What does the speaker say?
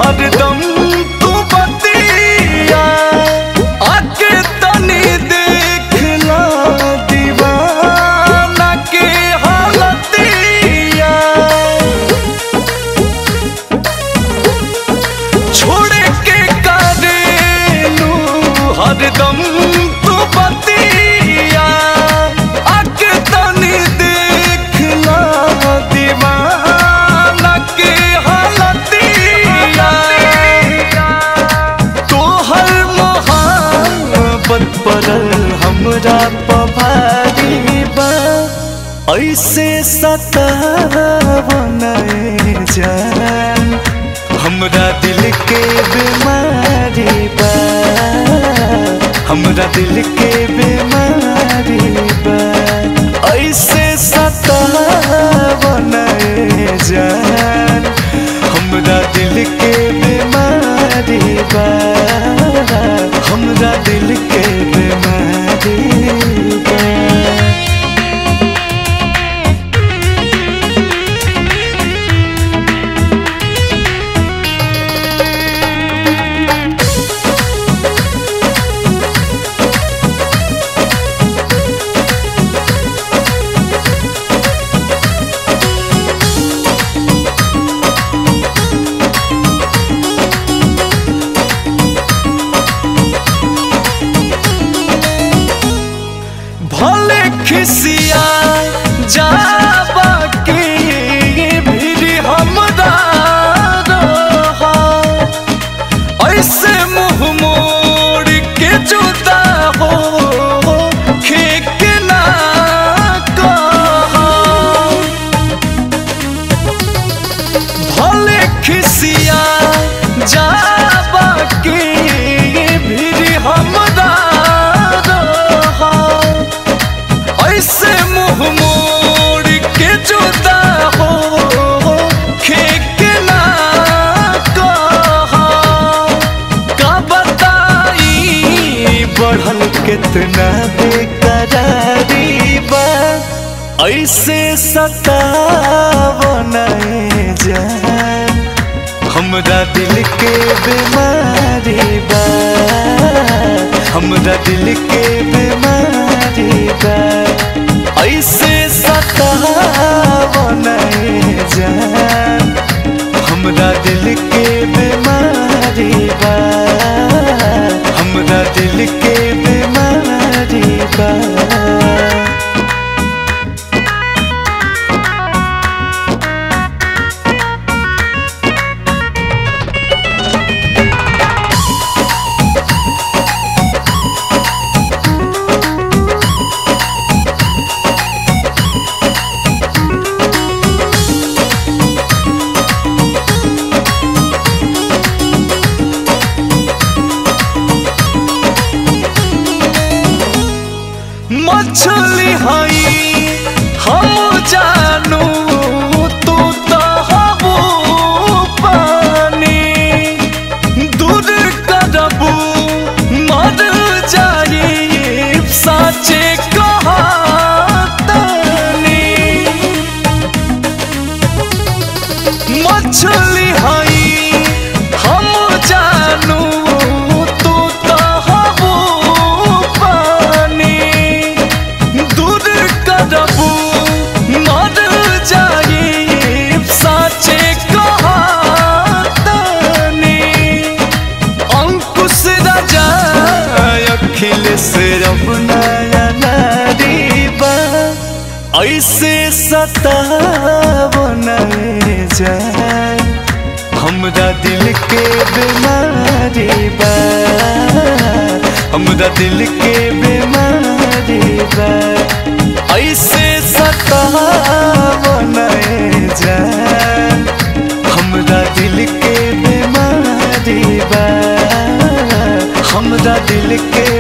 हरदम तू बतिया आके तनी देखला दीवाना के हालतिया छोड़ के करेलू हरदम तू बतिया आके तनी देखला दीवाना के हालतिया तोहर मोहब्बत पड़ल हमरा पभारी बा ऐसे सतावन जान हमरा दिल के बीमारी बा हमरा दिल के बीमारी बा ऐसे सतावन जान हमरा दिल के बीमारी बा हमरा दिल के बीमारी बा भले खिसिया जाबा के भीड़ हमरा रहा ऐसे मुंह मोड़ के जुदा हो खेक ना कहा भले खिसिया जाबा के भीड़ हमरा रहा ऐसे मुंह मोड़ के जुदा हो खेक ना कहा का बताई बढ़ल कितना बेकरारी बा ऐसे सतावन जान हमरा दिल के बीमारी बा हमरा दिल के बीमारी बा ऐसे सतावन जान हमरा दिल के बीमारी बा हमरा दिल के बीमारी बा मछली हई हम जानू तू तो हबू पानी दूर करबू मर जाई साचे कहातनी मछली हई हम जानू तू तो हबू पानी दूर करबू मर जाई साचे कहातनी अंकुश राजा अखिलेश रमनाया नारी बा ऐसे सतावन जान हमरा दिल के बीमारी बा हमरा दिल के बीमारी बा ऐसे सतावन जान हमरा दिल के बीमारी बा हमरा दिल के